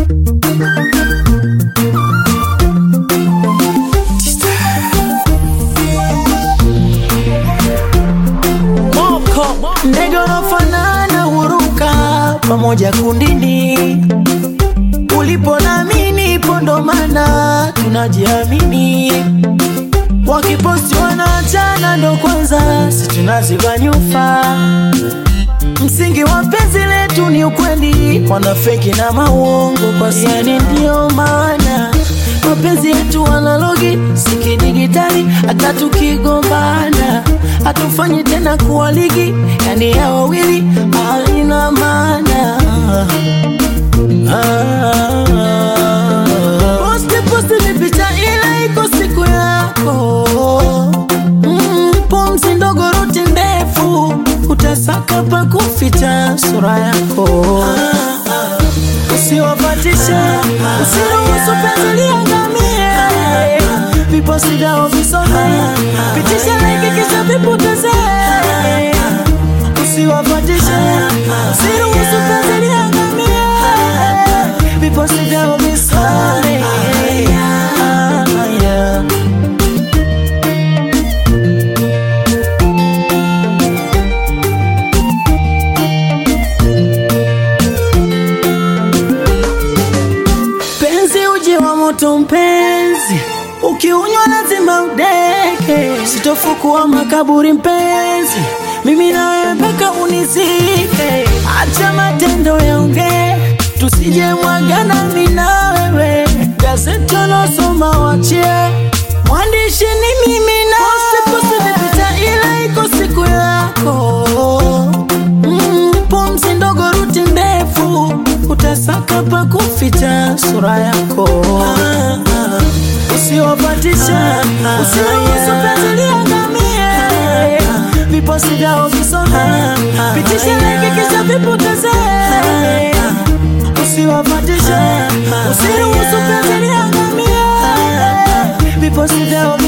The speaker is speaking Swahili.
Ndege wanafanana huruka pamoja kundini, ulipo nami nipo, ndo maana tunajiamini. Wakiposti wanaachana, ndo kwanza si tunaziba nyufa. Msingi wa penzi letu ni ukweli, wanafeki na mauongo kwa yani, ndio maana mapenzi yetu analogi sikidigitali, hata tukigombana hatufanyi tena kuwa ligi, yani ya wawili haina maana. Ah, posti posti ni picha ile iko siku yako mm, pumzi ndogo ruti ndefu utasaka pa kuficha sura yako usiwapatishe usiruhusu penzi liangamie viposi vyao visome pitisha like kisha vipoteze usiwapatishe usiruhusu penzi liangamie viposi vyao visome Ah, yeah. Penzi uji wa moto mpenzi, ukiunywa lazima udeke. Sitofukua makaburi mpenzi, mimi nawe mpaka unizike. Acha matendo yaongee, tusije mwagana mimi na wewe. Gazeti losoma wachie, mwandishi ni mimi na posti posti vipita, ile iko siku yako mm, pumzi ndogo ruti ndefu utasaka pa kuficha sura yako usiwapatisha usiruhusu penzi liangamie viposi vyao visome pitisha like kisha vipoteze usiwapatisha usiruhusu penzi liangamie viposi vyao